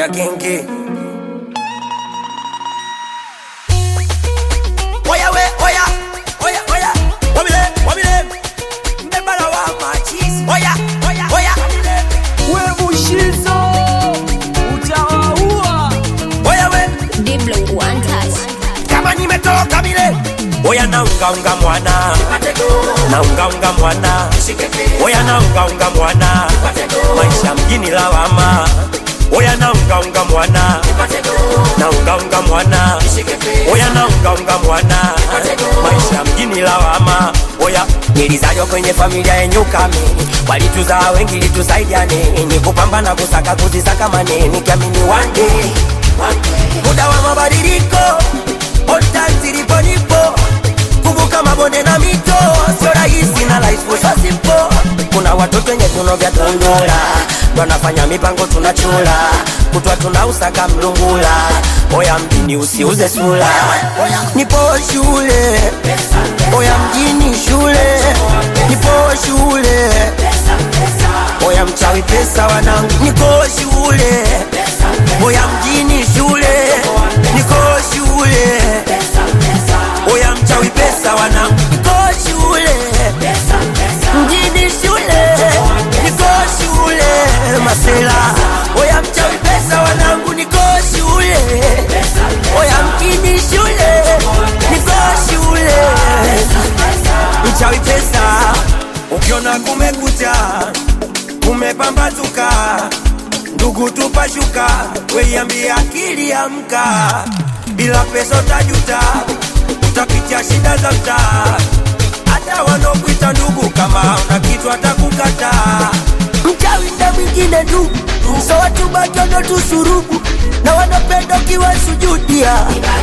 oya genge oya we oya oya oya wabile wabile mbebala wa machizi oya oya oya we mushizo utawaua oya we Diblo one touch. kama nimetoka bile oya naungaunga mwana naungaunga mwana oya naungaunga mwana maisha mjini lawama oya naungaunga mwana naungaunga mwana oya naungaunga mwana maisha mjini lawama oya nilizaliwa kwenye familia yenye ukame walituzaa wengi litusaidiane ni kupambana kusaka kuzisaka maneni kiamini one day muda wa mabadiliko otanzilipo nipo kuvuka mabonde na mito sio rahisi na life sio simple kuna watoto wenye viuno vya tondola wanafanya mipango tunachula kutwa tunausaka mlungula oya mjini usiuze sula nipo shule oya mjini shule nipo shule oya mchawi pesa wanangu niko shule oya mjini shule niko shule oya mchawi pesa wanangu niko shule mjini shule niko shule masela oya mchawi pesa wanangu niko shule oya mjini shule niko shule mchawi pesa ukiona kumekucha kumepambazuka ndugu tupashuka weiambia akili amka bila pesa utajuta utapitia shida za mtaa hata wanaokuita ndugu kama una kitu atakukata mchawi na mwingine tu so watu batono tusurubu na wanapenda ukiwa sujudia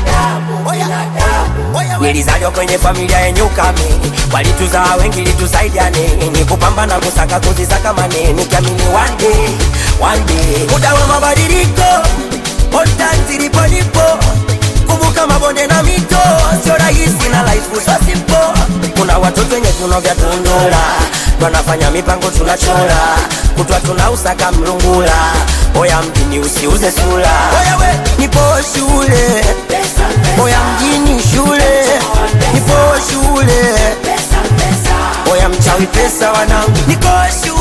nilizaliwa kwenye familia yenye ukame walituzaa wengi litusaidiane ni kupambana kusaka kuzisaka maneni kiamini one day, one day. muda wa mabadiliko otanzilipo nipo kuvuka mabonde na mito sio rahisi na life sio simple kuna watoto wenye viuno vya tundura wanafanya mipango tunachora kutwa tunausaka mlungula oya mjini usiuze sula oya we nipo shule oya mjini shule nipo shule oya mchawi pesa wanangu niko shule